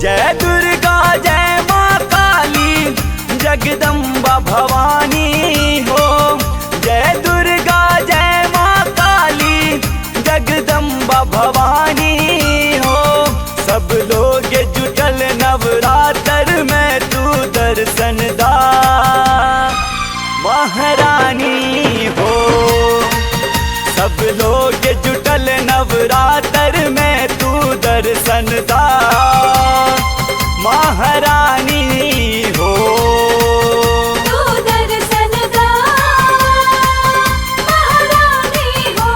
जय दुर्गा जय माँ काली जगदम्बा भवानी हो जय दुर्गा जय माँ काली जगदम्बा भवानी हो सब लोग जुटल नवरात्र में तू दर्शन दा महारानी हो सब लोग जुटल नवरात्र में तू दर्शन दा महारानी हो तू दर्शन दा महारानी हो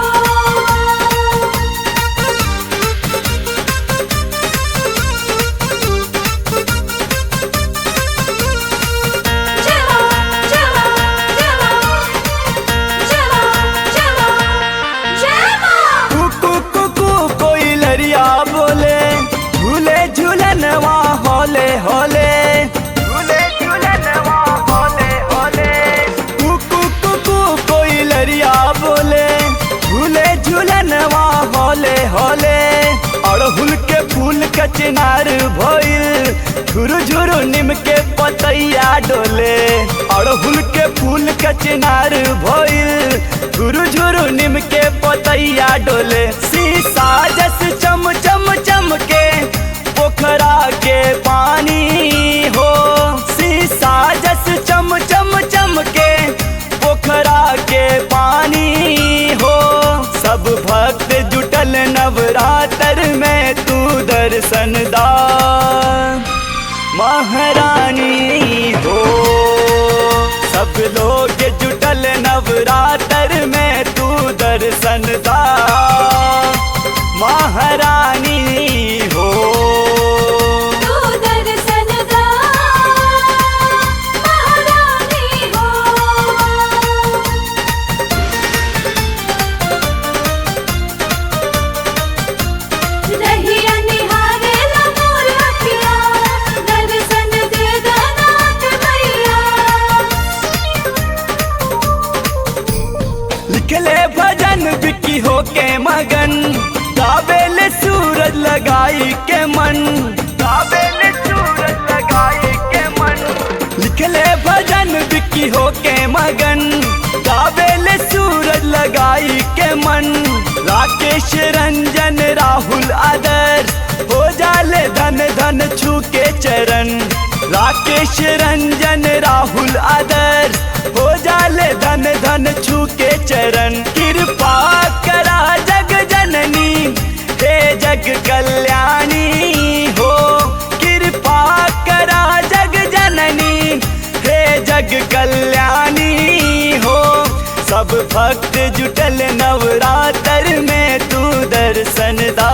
चलो चलो चलो चलो चलो जय मां कुकू कुकू कोई लरिया बोले झूले झूलनवा होले होले झूले झूलनवा होले होले कुकू कुकू कोई लरिया बोले झूले झूलनवा होले होले अड़हुल के फूल के चिनार भइल झुरु झुरु निम के पतैया डोले अड़हुल के फूल के चिनार भइल झुरु झुरु निम के पतैया डोले शीशा जस चम चम चम के पोखरा के पानी हो शीशा जस चम चम चम के पोखरा के पानी हो सब भक्त जुटल नवरात्र में तू दर्शन दा महारानी हो सब लोग जुटल नवरात्र में तू दर्शन दा महारानी हो तू दर्शन दा महारानी हो रहिया निहारे ला मोर अखिया दर्शन दे दनाथ भैया लिखले भजन बिकी हो के मगन गावेल सूरज लगाई के मन गावेल सूरज लगाई के मन लिखले भजन बिकी हो के मगन गावेल सूरज लगाई के मन राकेश रंजन राहुल आदर्श हो जाले धन धन छू के चरण राकेश रंजन राहुल आदर्श हो जाले धन धन छू के चरण कृपा करा जग जननी हे जग कल्याणी हो कृपा करा जग जननी हे जग कल्याणी हो सब भक्त जुटल नवरात्र में तू दर्शन दा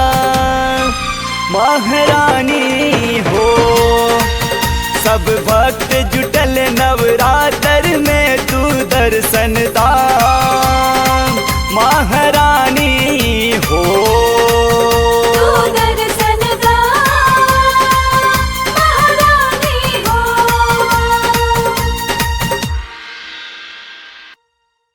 महारानी हो सब भक्त जुटल नवरात्र में तू दर्शन दा महारानी